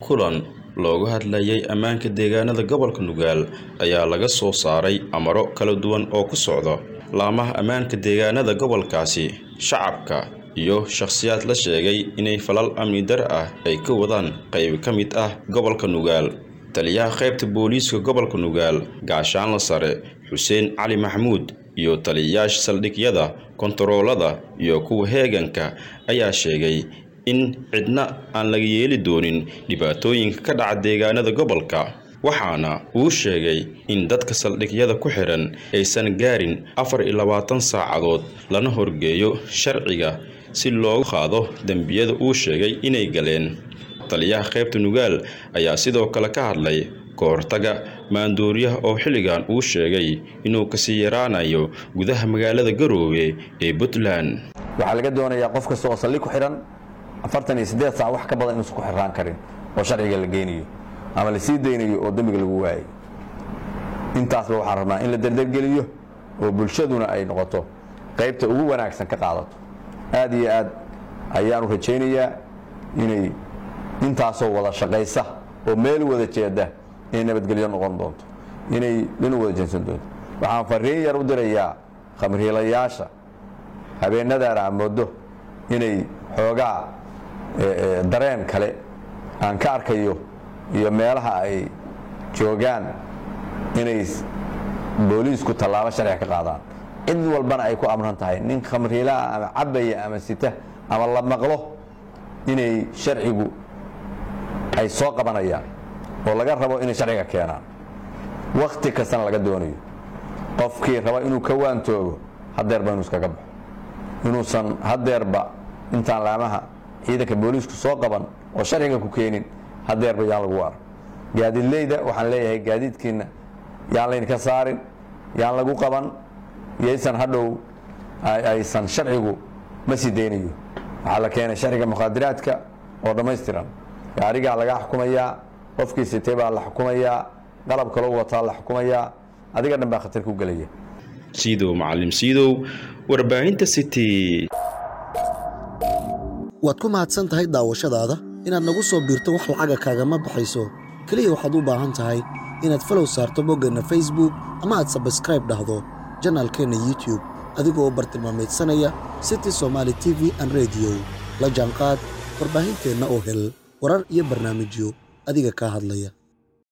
kulan looga hadlayay ammaanka deegaanada gobolka nugaal ayaa laga soo saaray amaro kala duwan oo ku socda laamaha ammaanka deegaanada gobolkaasi shacabka iyo shakhsiyaad la sheegay inay falal amni dar ah ay ka wadaan qayb ka mid ah gobolka nugaal taliyaha qaybta booliiska gobolka nugaal gaashaanla sare xuseen cali maxamuud iyo taliyayaasha saldhigyada kontaroolada iyo kuwa heeganka ayaa sheegay in cidna aan laga yeeli doonin dhibaatooyinka ka dhaca deegaanada gobolka waxaana uu sheegay in dadka saldhigyada ku xihan aysan gaarin afar iyo labaatan saacadood lana horgeeyo sharciga si loogu qaado dembiyada uu sheegay inay galeen taliyaha qaybta nugaal ayaa sidoo kale ka hadlay ka hortaga maandooriyaha oo xilligan uu sheegay inuu kasii yaraanayo gudaha magaalada garoowe ee puntland waxaa laga doonayaa qof kasta oo saldhig ku xidhan afartan iyo siddeed saac wax ka badan inuusan ku xirraan karin oo sharciga la geynayo ama la sii daynayo oo dembiga lagu waayo intaasba waxaan rabnaa in la derdergeliyo oo bulshaduna ay noqoto qaybta ugu wanaagsan ka qaadato aad iyo aad ayaanu rajaynayaa inay intaasoo wada shaqaysa oo meel wada jeeda inay nabadgelyo noqon doonto inay dhan u wada jeensan doonto waxaan fariin yar u dirayaa khamriilayaasha habeenadaana aan moodo inay xoogaa dareen kale aan ka arkayo iyo meelaha ay joogaan inay booliisku tallaabo sharciga ka qaadaan cid walbana ay ku amran tahay nin khamriilaha ama cabaya ama sita ama la maqlo inay sharcigu ay soo qabanayaan oo laga rabo inay sharciga keenaan wakhti kastana laga doonayo qofkii raba inuu ka waantoogo hadeerba inuu iskaga baxo inuusan hadeerba intaan laamaha ciidanka booliisku soo qaban oo sharciga ku keenin hadeerba yaan lagu arag gaadiidleyda waxaan leeyahay gaadiidkiina yaan laydinka saarin yaan lagu qaban yaysan hadhow aysan sharcigu ma sii daynayo waxaa la keenay sharciga mukhaadiraadka oo dhammaystiran gaarigaa laga xukumayaa qofkii sitay baa la xukumayaa qalab kaloo wataa la xukumayaa adiga dhan baa khatar ku gelaya siidow macalim siidow warbaahinta city waad ku mahadsan tahay daawashadaada inaad nagu soo biirto wax lacaga kaagama baxayso keliya waxaad u baahan tahay inaad falow saarto boggeenna facebook ama aad sabskraib dhahdo janaalkeenna youtube adigoo bartilmaamaydsanaya city somaali t v an rediyo la jaanqaad warbaahinteenna oo hel warar iyo barnaamijyo adiga kaa hadlaya